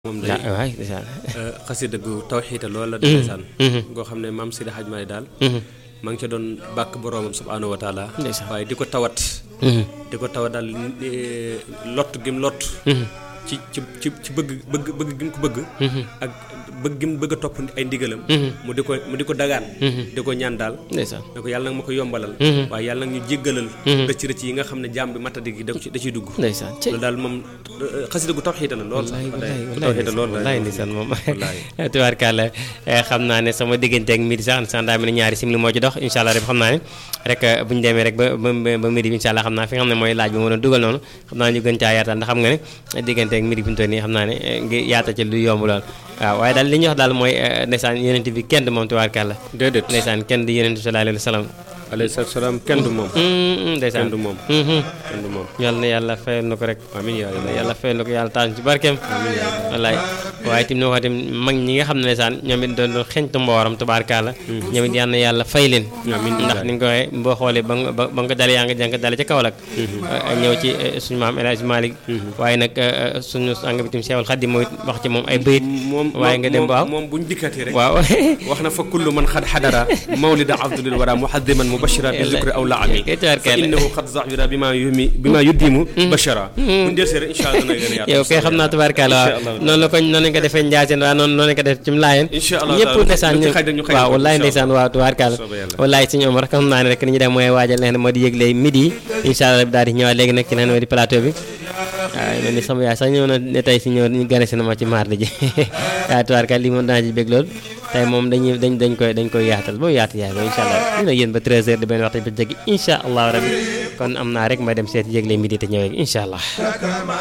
moom day waay ndeysaan xasida gu tawxiita loolu la ndeysaan goo xam ne maam Sidi Hadj Maay daal ma ngi ca doon bàkk boroomam subhaanahu wa taala Ndeysaan. waaye di ko tawat di ko tawat daal eh, lott gim lott ci ci ci ci bëgg bëgg bëgg gim ko bëgg ak bëgg gim bëgg a topp ay ndigalam mu di ko mu di ko dagaan di ko ñaan daal ndeysaan ne ko yàlla nag ma ko yombalal waaye yàlla nag ñu jéggalal rëcc rëcc yi nga xam ne jaam bi matadi gi da ci da ciy dugg ndeysaan cey loolu daal moom eh, xasida gu tawxiita la lool sax wallaay gu wallaay tawxiita lool wallaay ndeysaan moom wallaay. tubaarkàlla xam naa ne sama diggante ak midi sax ndeysaan daa mel ni ñaari simili moo ci dox incha allah rek xam naa ne rek bu ñu demee rek ba ba ba midi bi incha allah xam naa fi nga xam ne mooy laaj bi ma doon dugal noonu xam naa ñu gën caa yaatal ndax xam nga ne diggante ak midi bi ñu toll nii xam naa ne ngi yaata ci lu yomb lool waaw waaye daal li ñuy wax daal mooy ndeysaan yonent bi kenn du moom tubaarkàlla déedéet ndeysaan kenn di yonent bi sallallahu alayhi wa sallam alayhi salaatu salaam kenn du moom ndeysaan kenn du moom Mhm. kenn du moom yàlla na yàlla fayal na ko rek amiin yaa yàlla yàlla fayal na ko yàlla taal ci barkeem wallaay waaye tim noo xam tim mag ñi nga xam ne saan ñoom it doon doon xeñtu mbooram tubaarkaala ñoom it yal na yàlla fay leen Amiin. ndax ni nga ko waxee boo xoolee ba nga ba ba nga dalee yaa nga jàng dale ca Kaolack ñëw ci eh, suñu maam El Hadj Malick waaye nag eh, eh, suñu sang bi tim Cheikhul Khadim mooy wax ci moom ay bëyit moom waaye nga dem ba waaw moom buñ dikkatee rek waaw wax na fa kullu man xad xadara mawlida abdulil wara muhaddiman mubashira bi zikri aw la ami kay tubaarkalla. fa innahu qad zahira bima yumi bima yuddimu bashara buñ delsee rek incha allah dana gën a yaatu yow kay xam naa tubaarkaala waaw Incha Allah. noonu la ko noonu lañ ko defee Ndiassane waaw noonu noonu lañ ko def ci Laayeen Incha Allah ñëpp taala. ndeysaan lu ci ñu xaj rek ñu xaj waaw ko, wallaay incha ndeysaan waaw tubaarkaala Soobee yàlla. wallaay suñu Omar xam naa ne rek ni ñu dem mooy waajal leen moo di yëgle midi incha allah daal di ñëwaat léegi nag ci leen moo di plateau bi waaw mel ni sama yaay sax ñëw na ne tey si ñëw ñu gane si na ma ci mardi ji waaw tubaarkaala lii moom dana ci bég lool tey moom dañuy dañ dañ koy dañ koy yaatal ba mu yaatu yaay ba incha allah ñu ne yéen ba 13h di benn waxtu ba jéggi incha allah rabbi kon am naa rek ma dem seet yëgle midi te ñëwee incha allah